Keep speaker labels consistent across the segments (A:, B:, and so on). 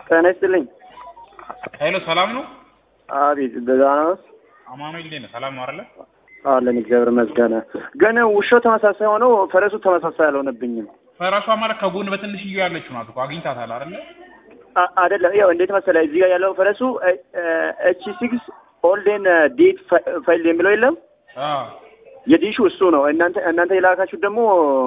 A: ጤና ይስጥልኝ።
B: ኃይሉ ሰላም ነው?
A: አቤት ደህና ነው
B: አማኑኤል እንዴት ነህ? ሰላም ነው አይደለ?
A: አለን እግዚአብሔር ይመስገን። ግን ውሻው ተመሳሳይ ሆኖ ፈረሱ ተመሳሳይ አልሆነብኝም።
B: ፈረሷ ማለት ከጎን በትንሽዬ ያለችው ናት እኮ አግኝታታል አይደለ?
A: አ- አይደለም ያው እንዴት መሰለህ እዚህ ጋር ያለው ፈረሱ ኤች ሲክስ ኦልዴን ዴት ፋይል የሚለው የለም
B: አዎ
A: የዲሹ እሱ ነው። እናንተ እናንተ የላካችሁት ደግሞ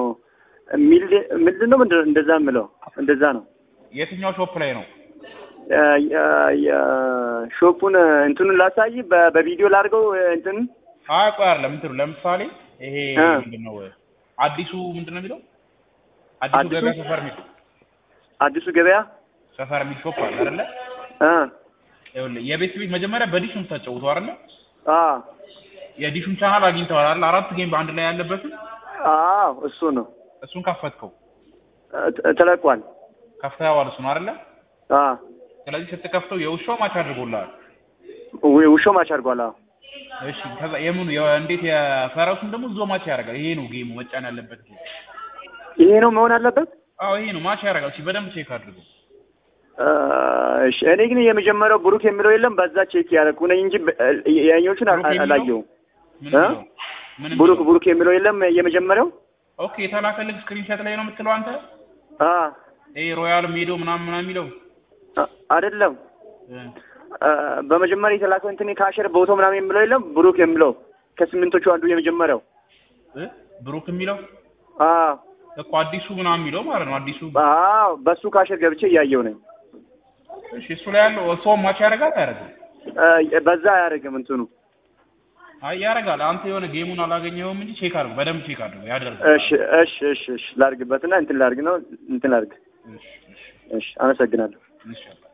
A: ሚልድ- ምንድን ነው ምንድን ነው እንደዛ የምለው እንደዛ ነው።
B: የትኛው ሾፕ ላይ ነው?
A: የ- የ- የሾፑን እንትኑን ላሳይ በ- በቪዲዮ ላድርገው እንትን
B: አይ ቆይ አይደለም እንትኑ ለምሳሌ ይሄ
A: እ።
B: ምንድን ነው አዲሱ ምንድን ነው የሚለው አዲሱ
A: አዲሱ?
B: ገበያ ሰፈር የሚል
A: አዲሱ ገበያ
B: ሰፈር የሚል ሾፕ አለ አይደለ?
A: እ
B: ይኸውልህ የቤት ቤት መጀመሪያ በዲሽ ነው የምታጫውተው አይደለ?
A: አ
B: የዲሹን ቻናል አግኝተዋል አይደል? አራት ጌም በአንድ ላይ ያለበትን
A: አዎ እሱ ነው
B: እሱን ከፈትከው
A: ተ- ተለቋል።
B: ከፍተኸዋል እሱን አይደለ?
A: አ
B: ስለዚህ ስትከፍተው የውሻው ማች አድርጎልሃል።
A: ው- ውሻው ማች አድርጓል። አዎ
B: እሺ ከዛ የምኑ የ- እንዴት የፈረሱን ደግሞ እዛው ማች ያደርጋል። ይሄ ነው ጌሙ መጫን ያለበት ጌም።
A: ይሄ ነው መሆን አለበት።
B: አዎ ይሄ ነው ማች ያደርጋል። እሺ በደንብ ቼክ አድርገው።
A: አ፣ እሺ እኔ ግን የመጀመሪያው ብሩክ የሚለው የለም በዛ ቼክ ያደረኩ ነኝ እንጂ በ- ያኛዎቹን አ-
B: ብሩክ የሚለው?
A: አላየሁም።
B: ምን
A: እ?
B: የሚለው? ምን
A: ብሩክ
B: የሚለው?
A: ብሩክ የሚለው የለም የመጀመሪያው።
B: ኦኬ የተላከልህ ስክሪንሾት ላይ ነው የምትለው አንተ?
A: አ
B: ይሄ ሮያል ሜዶ ምናምን ምናምን የሚለው
A: አ- አይደለም
B: እ።
A: አ፣ በመጀመሪያ የተላከው እንትን ካሸር ቦቶ ምናምን የሚለው የለም ብሩክ የሚለው ከስምንቶቹ አንዱ የመጀመሪያው።
B: እ? ብሩክ የሚለው
A: አ
B: እኮ አዲሱ ምናምን የሚለው ማለት ነው። አዲሱ
A: አዎ በሱ ካሸር ገብቼ እያየሁ ነኝ።
B: እሺ እሱ ላይ ያለው እሷም ማች ያደርጋል አያደርግም?
A: አ፣ በዛ አያደርግም እንትኑ።
B: አይ ያደርጋል። አንተ የሆነ ጌሙን አላገኘኸውም እንጂ ቼክ አድርገው፣ በደንብ ቼክ አድርገው ያደርጋል።
A: እሺ እሺ እሺ እሺ ላድርግበትና እንትን ላድርግ ነው እንትን ላድርግ።
B: እሺ እሺ
A: እሺ አመሰግናለሁ።
B: እሺ